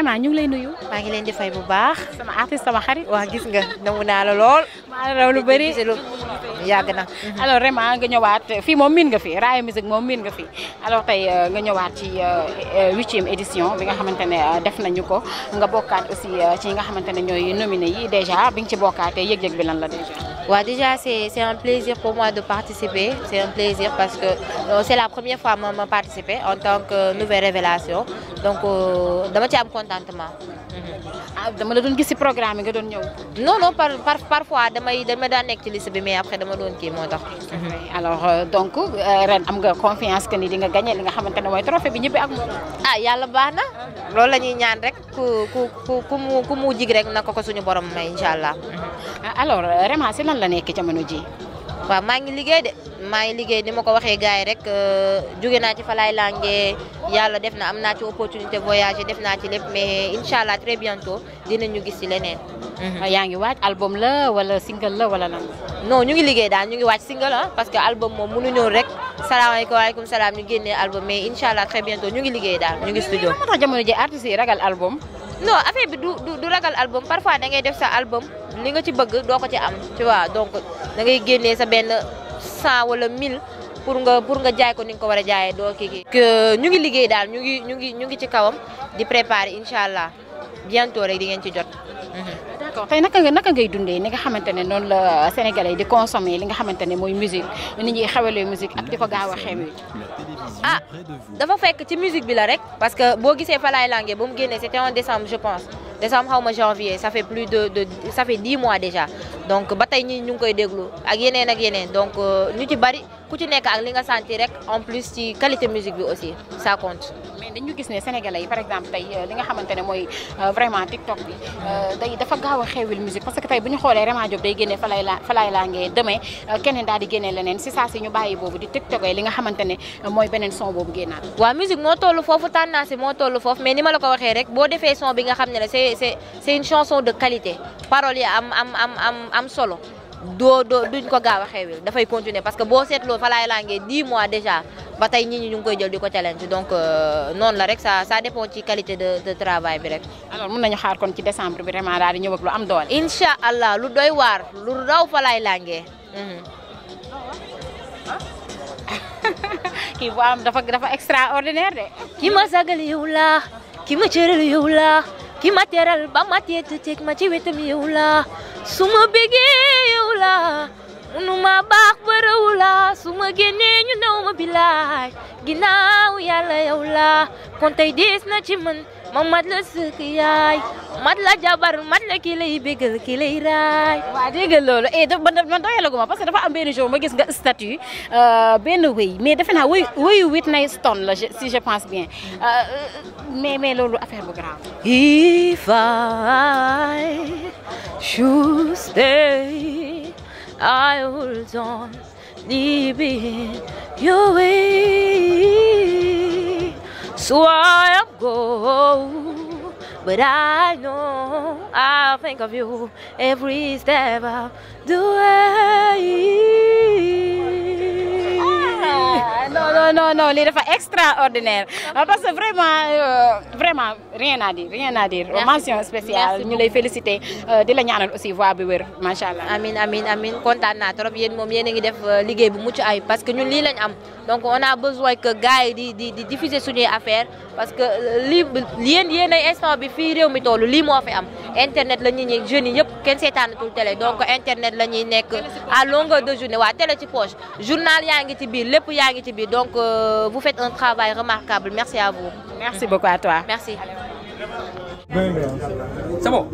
Rema ñu ngi lay nuyu. maa ngi leen di fay bu baax. sama artiste sama xarit. waa gis nga nangu naa la lool. maa raw lu bëri yàgg na. alors Rema nga ñëwaat fii moom miin nga fi Raaya Musique moom miin nga fi alors tey nga ñëwaat ci huitième édition bi nga xamante ne def nañu ko nga bokkaat aussi ci nga xamante ne ñooy nominé yi déjà bi nga ci bokkaatee yëg-yëg bi lan la déjà. waaw déjà c'est c'est un plaisir pour moi de participer c'est un plaisir parce que euh, c'est la première fois ma ma participer en tant que nouvelle révélation donc dama ci am contentement. ah dama la doon gis ci programme yi nga doon ñëw. non non par par parfois damay dama daan nekk ci liste bi mais après dama doon kii moo tax. alors donc ren am nga confiance que ni di nga gagné li nga xamante ne mooy trophée bi ñibbi ak moom. ah yàlla baax na loolu la ñuy ñaan rek ku ku ku ku mu ku mu jig rek na ko ko suñu borom may incha allah. alors Rema si lan la nekk jamono ji waaw maa ngi liggéey de maa ngi liggéey ni ma ko waxee gars yi rek jóge naa ci Falaay Langue yàlla def na am naa ci opportunité voyager def naa ci lépp mais incha allah très bientôt dinañu gis ci leneen. yaa ngi waaj album la wala single la wala lan non ñu ngi liggéey daal ñu ngi waaj single ah parce que album moom mënu ñëw rek salaamaaleykum waaleykum salaam ñu génnee album mais incha allah très bientôt ñu ngi liggéey daal ñu ngi studio. moo tax jamono ji artistes yi ragal album. non affaire bi du du ragal album parfois da ngay def sa album li nga ci bëgg doo ko ci am tu vois donc da ngay génnee sa benn cent wala mille pour nga pour nga jaay ko ni nga ko war a jaayee doo kii kii. que ñu ngi liggéey daal ñu ngi ñu ngi ñu ngi ci kawam di préparer incha allah bientôt rek di ngeen ci jot. d'accord tey naka nga naka ngay dundee ni nga xamante ne noonu la sénégalais yi di consommer li nga xamante ne mooy musique nit ñuy xewalee musique ak di ko gaaw a xew ah dafa fekk ci musique bi la rek parce que boo gisee Falaay Langue ba mu génnee c'était en décembre je pense décembre xaw ma janvier ça fait plus de de ça fait dix mois déjà donc ba tey ñi ñu ngi koy déglu ak yeneen ak yeneen donc ñu ci bari ku ci nekk ak li nga sentir rek en plus ci qualité musique bi aussi ça compte. mais dañu gis ne sénégalais yi par exemple tey li nga xamante ne mooy vraiment TikTok bi day dafa gaaw a xewil musique parce que tey bu ñu xoolee Rema Diop day génne Falaay la Falaay Langue demain keneen daal di génne leneen si saa si ñu bàyyi boobu di TikTok li nga xamante ne mooy beneen son boobu génnaat. waaw musique moo toll foofu tendance moo toll foofu mais ni ma la ko waxee rek boo defee son bi nga xam ne la c'est c'est c'est une chanson de qualité paroles yi am am am am am solo doo doo duñ ko gaaw a xewil dafay continuer parce que boo seetloo Falaay Langue 10 mois déjà ba tey nit ñi ñu ngi koy jël di ko challenge donc noonu la rek ça ça dépend ci qualité de de travail bi rek. alors mun nañu xaar kon ci décembre bi vraiment daal di ñëw ak lu am doole. incha allah lu doy waar lu raw Falaay Langue. kii bu am dafa dafa extraordinaire de. ki ma sagal yow la ki ma cëral yow la ki ma teral ba ma teetu teg ma ci wetam yow la su ma bëggee yow la munu ma baax ba raw la su ma génnee ñu naw ma bilaay ginnaaw yàlla yow la kon tey dees na ci man ma mat la sëkk yaay mat la jabar mat la ki lay bégal ki lay raay. waaw dégg nga loolu eh dafa man doyalaguma parce que dafa am benn jour ma gis nga statut benn wéy mais defe naa wéy wéyu Whitney Stone la si je pense bien mais mais loolu affaire bu grave. If I should stay, I will don't leave it your way. So I am go, but I know I'll think of you every step of the way. non non non non lii dafa extraordinaire parce que vraiment vraiment rien à dire rien à dire mention spéciale ñu lay féliciter di la ñaanal aussi voix bi wér macha allah. amin amin amin kontaan naa trop yéen moom yéen a ngi def liggéey bu mucc ay parce que ñun lii lañ am donc on a besoin que gars yi di di di diffuser suñuy affaire parce que lii yéen yéen ay instant bi fii réew mi toll lii moo fi am internet la ñuy ñi jeunes yi yëpp kenn seetaanatul télé donc internet la ñuy nekk à longueur de journée waa télé ci poche journal yaa ngi ci biir lépp yaa ngi ci biir donc euh, vous faites un travail remarquable merci à vous. merci beaucoup à toi. merci. C'est bon.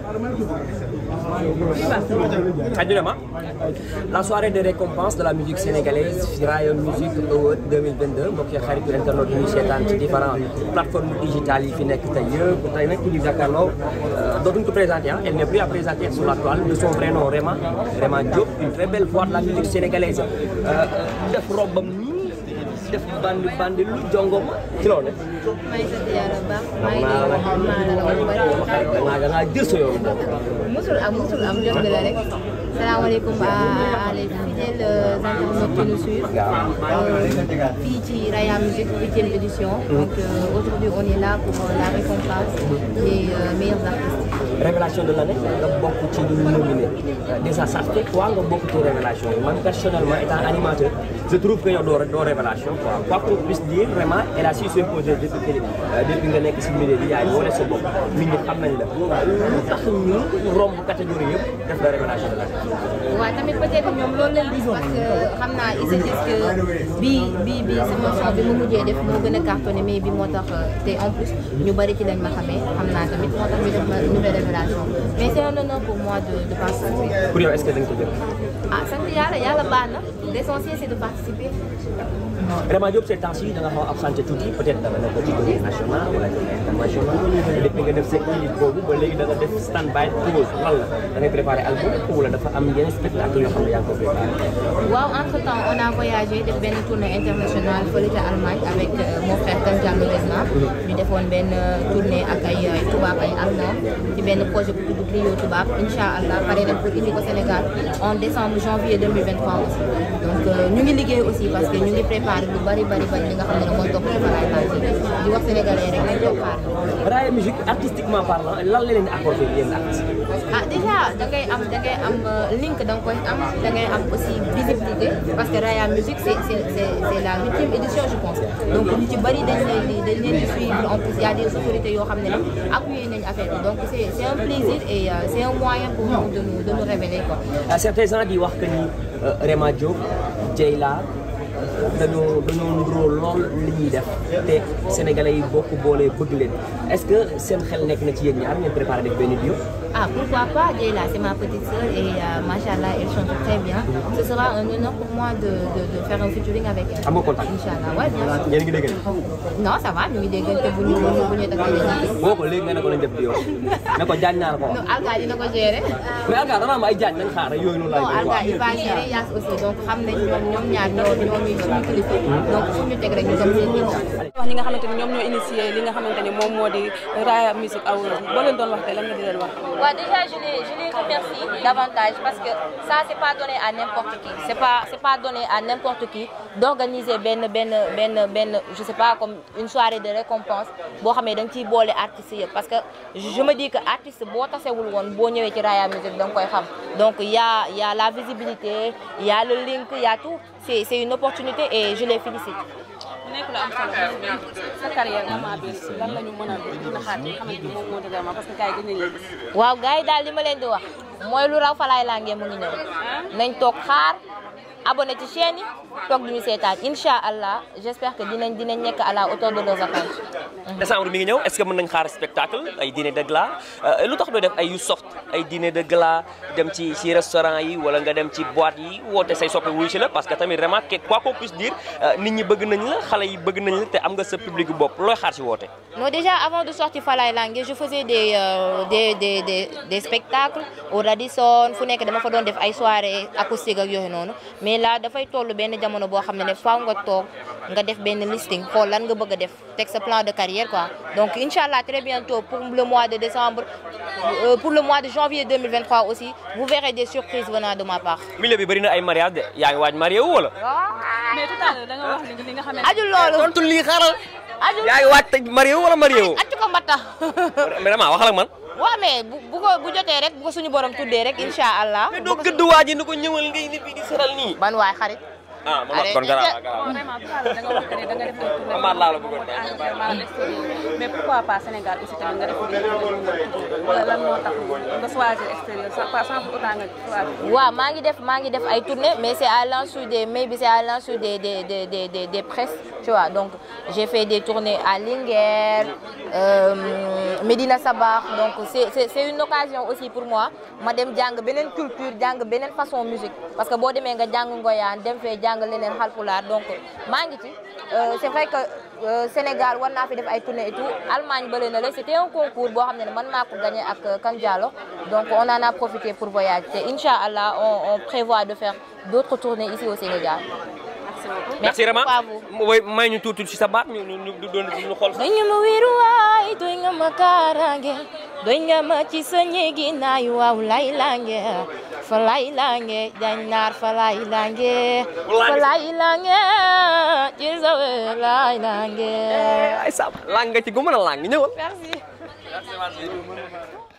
Adjulema, la soirée de récompense de la musique sénégalaise Rayon Music Award 2022 mbokk yi xaritu internet yi seetaan ci différentes plateformes digitales yi fi nekk tey yëpp tey nag ñu ngi jàkkaarloo dootuñu ko présenter ah elle n'est plus à présenter sur la toile de son vrai nom Réma Réma Diop une très belle voix de la musique sénégalaise def robam nii def bandi bandi lu jongo ma ci loolu maa ngi sant yàlla bu baax maa ngi lay wax maa la la bu bari da ngaa da ngaa jël sa yoon boobu musul am musul am jot la rek salaamaaleykum à à les fidèles internautes qui nous suivent euh, fii ci Raya Music huitième édition donc euh, aujourd'hui on est là pour euh, la récompense des euh, meilleurs artistes révélation de l'année nga bokk ci ñu nominé déjà ça fait quoi nga bokk ci révélation man personnellement étant animateur je trouve que yow doo doo révélation quoi quoi qu'on puisse dire vraiment elle a su s'imposer depuis que depuis nga nekk si milieu bi yaa ngi wane sa bopp nit ñi xam nañ la lu tax ñu romb catégorie yëpp def la révélation de l'année waaw tamit peut-être ñoom loolu lañ gis parce que xam naa ils se disent que bii bii bii sama son bi ma mujjee def moo gën a cartonné mais bi moo tax te en plus ñu bari ci lañ ma xamee xam naa tamit moo tax ñu def ma nouvelle révélation mais c'est un honneur pour moi de de participer. pour yow est-ce que da nga ko jël ah sant yàlla yàlla baax na l'essentiel c'est de participer. vraiment Diop ces temps-ci da nga xaw a absenté tuuti peut-être da nga nekk ci tournée nationale wala tournée internationale depuis nga def sa clip boobu ba léegi da nga def stand by pause lan la da ngay préparé album wala dafa am yeneen spectacle yoo xam ne yaa ngi ko préparé. waaw entre temps on a voyagé def benn tournée internationale fële ca Allemagne avec euh, mon frère Kane Diallo Desma ñu defoon benn tournée ak ay ay tubaab ay allemand ci benn projet bu tudd Clio tubaab incha allah pare nañ pour indi ko Sénégal en décembre janvier 2023 aussi donc euh, ñu ngi liggéey aussi parce que ñu ngi préparé lu bari bari bari li nga xam ne ne mooy topp ci Falaye Magic di wax sénégalais rek nañ toog xaar Raya Music artistiquement parlant lan la leen di apporté yéen artistes ah déjà da ngay am da ngay am link da nga koy am da ngay am aussi visibilité parce que Raya Music c'est c'est c'est c'est la huitième édition je pense donc ñu ci bari dañ leen di dañ leen di suivre en plus y a des autorités yoo xam ne nag appuyé nañ affaire bi donc c'est c'est un plaisir et euh, c'est un moyen pour nous de nous de nous révéler quoi. certains gens di wax que ni Rema Diop Dieyla dañoo dañoo nuroo lool li ñuy def te sénégalais yi bokk boolee bëgg leen est-ce que seen xel nekk na ci yéen ñaar ngeen préparé def benn duo Ah, pourquoi pas, Dieyla, c'est ma petite sœur et euh, machallah, elle chante très bien. Ce sera un honneur pour moi de, de, de faire un featuring avec elle. am nga contact Inch'Allah, ouais, bien sûr. yéen a ngi dégg Non, ça va, ñu ngi déggante bu ñu bu ñu bu ñu takkee dañuy gis. boo ko léegi nga ne ko lañ def duo ne ko jaañ naa la ko wax Non, Alga dina ko gérer. mais Alga dana am ay jaañ nañ xaar rek yooyu noonu Non, laay Alga il va gérer Yass aussi donc xam nañ ñoom ñoom ñaar ñoo ñoo ñuy suñu kilifa donc fu ñu teg rek ñu dem seen ginnaaw. wax ñi nga xamante ni ñoom ñoo initié li nga xamante ni moom moo di Raya Music Awards boo leen doon wax tey lan nga di leen wax. Ouais, déjà, je les, je les remercie davantage parce que ça, c'est pas donné à n'importe qui. C'est pas, c'est pas donné à n'importe qui d'organiser ben, ben, ben, ben, je sais pas, comme une soirée de récompense. Bo xamé dang ci bolé artistes yépp parce que je me dis que artiste bo tassewul won bo ñëwé ci Raya Music dang koy xam. Donc il y a il y a la visibilité, il y a le link, il y a tout. C'est c'est une opportunité et je les félicite. mu nekk lu am solo mais sa carrière Rama bi lan la ñu mën a mën a xaar ci nga xamante ni moom moo di Rama parce que gars yi gën nañ leen gis. waaw gars yi daal li ma leen di wax mooy lu raw falaay laa mu ngi ñëw nañ toog xaar abonné ci chaîne yi toog duñu seetaan incha allah j'espère que dinañ dinañ nekk à la hauteur de leurs attentes. décembre mi ngi ñëw est-ce que mën nañ xaar spectacle ay dîner de gala lu tax doo def ay yu soft ay dîner de gala dem ci ci restaurant yi wala nga dem ci boîte yi woote say soppe wuyu si la parce que tamit vraiment quoi qu'on puisse dire nit ñi bëgg nañ la xale yi bëgg nañ la te am nga sa public bopp looy xaar si woote. non déjà avant de sortir Falaye Langue je faisais des euh, des des des des spectacles au Radisson fu nekk dama fa doon def ay soirées acoustiques ak yooyu noonu mais là dafay toll benn jamono boo xam ne ne faaw nga toog nga def benn listing xool lan nga bëgg a def teg sa plan de carrière quoi donc inch'Allah très bientôt pour le mois de décembre euh, pour le mois de janvier 2023 aussi vous verrez des surprises venant de ma part. milieu bi bëri na ay mariage de yaa ngi waaj marié wu wala. mais tout à l'heure da nga wax li li nga xamante ajul loolu tontu lii xaaral. ajul yaa ngi waaj te marié wu wala marié wu. accu ko mbatta mais vraiment waxal ak man. waaw mais bu bu ko bu jotee rek bu ko suñu borom tuddee rek incha allah. mais doo gëdd waa ji ni ko ñëwal ngay nit bi di seral nii. ban waay xarit. ah man kon garaaw garaaw. vraiment tout à l'heure da nga wax que ne da nga def ay tournée. Amaat laa la bëggoon à Angleterre, à l'extérieur. mais pourquoi pas Sénégal aussi tamit nga def des tournées wala lan moo tax nga choisir extérieur sans pas sans pour autant nga choisir. waaw maa ngi def maa ngi def ay tournées mais c'est à l'insu des maybe c'est à l'insu des des des des des des presses tu vois donc j'ai fait des tournées à Linguère euh, Medina Sabakh donc c'est c'est c'est une occasion aussi pour moi ma dem jàng beneen culture jàng beneen façon musique parce que boo demee nga jàng ngoyaan dem fee jàng leneen xalpulaar donc maa ngi ci Euh, c'est vrai que euh, Sénégal war naa fi def ay tournées et tout Allemagne bële na la c'était un concours boo xam ne man maa ko gagné ak Kan Diallo donc on en a profité pour voyager te Inch'Allah on on prévoit de faire d'autres tournées ici au Sénégal. merci beaucoup. merci Rama beaucoup à vous. mooy may ñu tuuti ci sa baat ñu ñu ñu doon ñu xool. doy nga ma wéeruwaay doy nga ma kaaraange doy nga ma ci sa ñeegi naay waaw lay lange falay lange jañ naar falay lange falay lange ci sawe lay lange ay sa lang nga ci gu mën a lang ñëwal merci